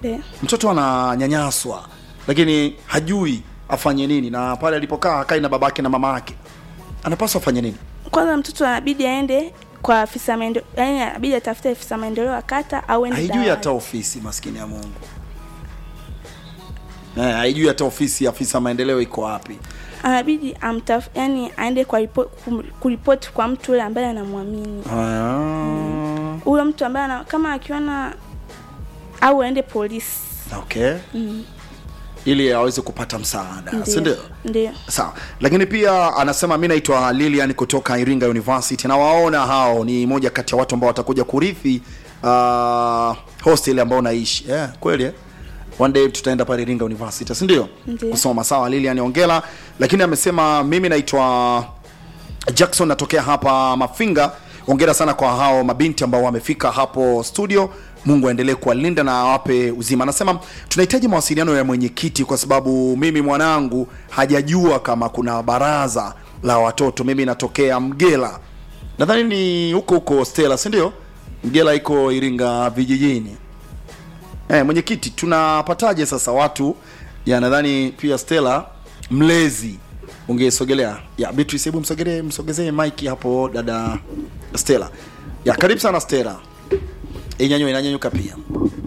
Ndio. mtoto ananyanyaswa lakini hajui afanye nini na pale alipokaa hakai na babake na mama yake anapaswa afanye nini Kwanza mtoto anabidi aende kwa afisa maendeleo, yani anabidi atafute afisa maendeleo ya kata au ende haijui dawati. hata ofisi maskini ya mungu eh, haijui hata ofisi ya afisa maendeleo iko wapi Anabidi amtaf, yani aende kwa ripo, kum- kuripoti kwa mtu yule ambaye anamwamini. ah, Huyo mtu ambaye ana, kama akiona au aende polisi. okay ili aweze kupata msaada si ndio Ndio. sawa lakini pia anasema mi naitwa lilian kutoka iringa university na waona hao ni moja kati ya watu ambao watakuja kurithi uh, hostel ambao naishi yeah, kweli eh? one day tutaenda pale iringa university si ndio Ndio. kusoma sawa lilian ongela lakini amesema mimi naitwa jackson natokea hapa mafinga ongera sana kwa hao mabinti ambao wamefika hapo studio mungu aendelee kuwalinda na awape uzima anasema tunahitaji mawasiliano ya mwenyekiti kwa sababu mimi mwanangu hajajua kama kuna baraza la watoto mimi natokea mgela nadhani ni huko huko stela si ndio mgela iko iringa vijijini Eh, mwenyekiti tunapataje sasa watu ya nadhani pia Stella mlezi ungesogelea ya Beatrice hebu msogelee msogezee mike hapo dada Stella ya karibu sana Stella inyanyua inanyanyuka pia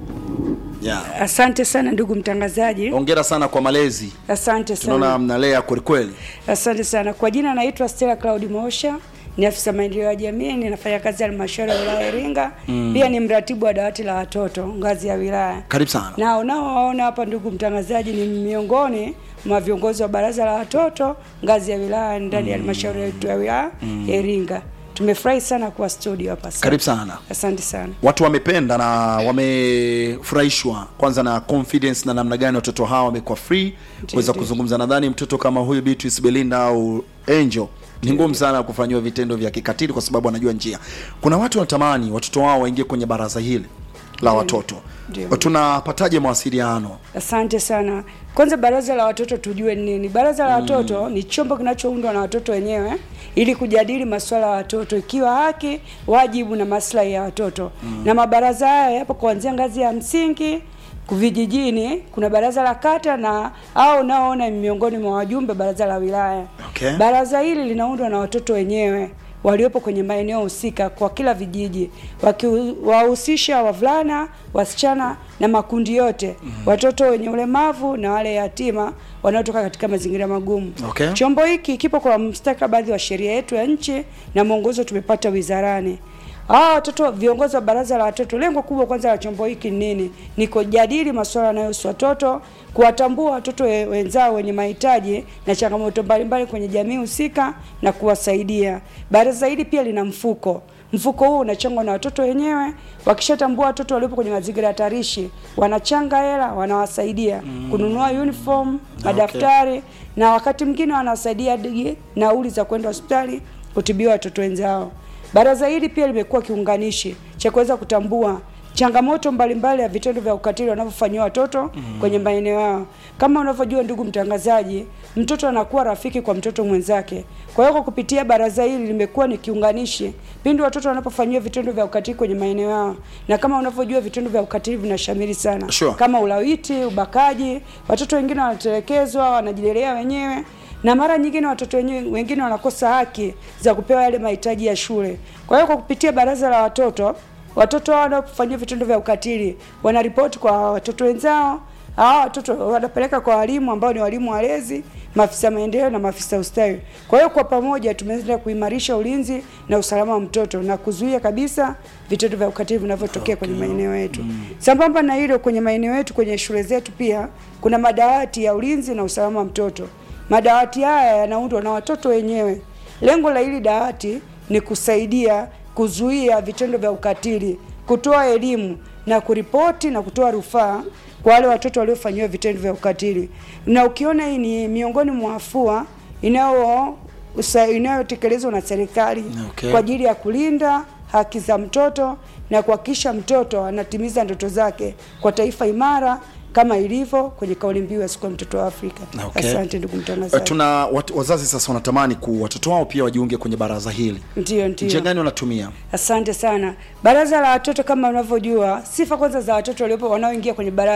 ya Asante sana ndugu mtangazaji, hongera sana kwa malezi asante tunaona sana, mnalea kweli kweli asante sana. Kwa jina naitwa Stella Cloud Mosha, ni afisa maendeleo ya jamii, ninafanya kazi ya halmashauri ya wilaya ya Iringa, pia ni mratibu wa dawati la watoto ngazi ya wilaya. karibu sana Na unaowaona hapa ndugu mtangazaji, ni miongoni mwa viongozi wa baraza la watoto ngazi ya wilaya ndani ya halmashauri yetu ya wilaya ya Iringa. Tumefurahi sana kuwa studio hapa. Asante. karibu sana Asante sana. watu wamependa na wamefurahishwa kwanza na confidence na namna gani watoto hawa wamekuwa free kuweza ndio. kuzungumza nadhani mtoto kama huyu Beatrice Belinda au Angel ni ngumu sana kufanyiwa vitendo vya kikatili kwa sababu anajua njia kuna watu wanatamani watoto wao waingie kwenye baraza hili la watoto Ndio. tunapataje mawasiliano Asante sana. Kwanza baraza la watoto tujue ni nini. Baraza la watoto ni chombo kinachoundwa na watoto wenyewe ili kujadili masuala ya watoto ikiwa haki, wajibu na maslahi ya watoto. Na mabaraza haya yapo kuanzia ngazi ya msingi vijijini, kuna baraza la kata na au unaoona ni miongoni mwa wajumbe baraza la wilaya. Okay. Baraza hili linaundwa na watoto wenyewe waliopo kwenye maeneo husika kwa kila vijiji, wakiwahusisha wavulana, wasichana na makundi yote, watoto wenye ulemavu na wale yatima wanaotoka katika mazingira magumu. Okay. Chombo hiki kipo kwa mustakabali wa sheria yetu ya nchi na mwongozo tumepata wizarani. Hawa watoto viongozi wa baraza la watoto, lengo kubwa kwanza la chombo hiki ni nini? Ni kujadili masuala yanayohusu watoto, kuwatambua watoto we- wenzao wenye mahitaji na changamoto mbalimbali kwenye jamii husika na kuwasaidia. Baraza hili pia lina mfuko. Mfuko huu unachangwa na watoto wenyewe. Wakishatambua watoto waliopo kwenye mazingira hatarishi, wanachanga hela, wanawasaidia kununua uniform, madaftari na wakati mwingine wanawasaidia hadi nauli za kwenda hospitali kutibiwa watoto wenzao. Baraza hili pia limekuwa kiunganishi cha kuweza kutambua changamoto mbalimbali ya vitendo vya ukatili wanavyofanyiwa watoto kwenye maeneo yao. Kama unavyojua ndugu mtangazaji, mtoto anakuwa rafiki kwa mtoto mwenzake. Kwa hiyo kwa kupitia baraza hili limekuwa ni kiunganishi pindi watoto wanapofanyiwa vitendo vya ukatili kwenye maeneo yao, na kama unavyojua vitendo vya ukatili vinashamiri sana Sure. kama ulawiti, ubakaji, watoto wengine wanatelekezwa, wanajilelea wenyewe na mara nyingine watoto wenyewe wengine wanakosa haki za kupewa yale mahitaji ya shule. Kwa hiyo kwa kupitia baraza la watoto, watoto hao wanaofanyia vitendo vya ukatili wanaripoti kwa watoto wenzao. Hawa watoto wanapeleka kwa walimu ambao ni walimu walezi, maafisa maendeleo na maafisa ustawi. Kwa hiyo kwa pamoja tumeweza kuimarisha ulinzi na usalama wa mtoto na kuzuia kabisa vitendo vya ukatili vinavyotokea kwenye maeneo yetu. Sambamba na hilo, kwenye maeneo yetu, kwenye shule zetu pia kuna madawati ya ulinzi na usalama wa mtoto. Madawati haya yanaundwa na watoto wenyewe. Lengo la hili dawati ni kusaidia kuzuia vitendo vya ukatili, kutoa elimu na kuripoti na kutoa rufaa kwa wale watoto waliofanyiwa vitendo vya ukatili. Na ukiona hii ni miongoni mwa afua inayo usa- inayotekelezwa na serikali Okay. kwa ajili ya kulinda haki za mtoto na kuhakikisha mtoto anatimiza ndoto zake kwa taifa imara kama ilivyo kwenye kauli mbiu ya siku ya mtoto wa Afrika. Okay. Asante ndugu Eh, mtangazaji. tuna wat, wazazi sasa wanatamani ku watoto wao pia wajiunge kwenye baraza hili Ndio, njia ndio. gani wanatumia Asante sana. Baraza la watoto kama unavyojua, sifa kwanza za watoto waliopo wanaoingia kwenye baraza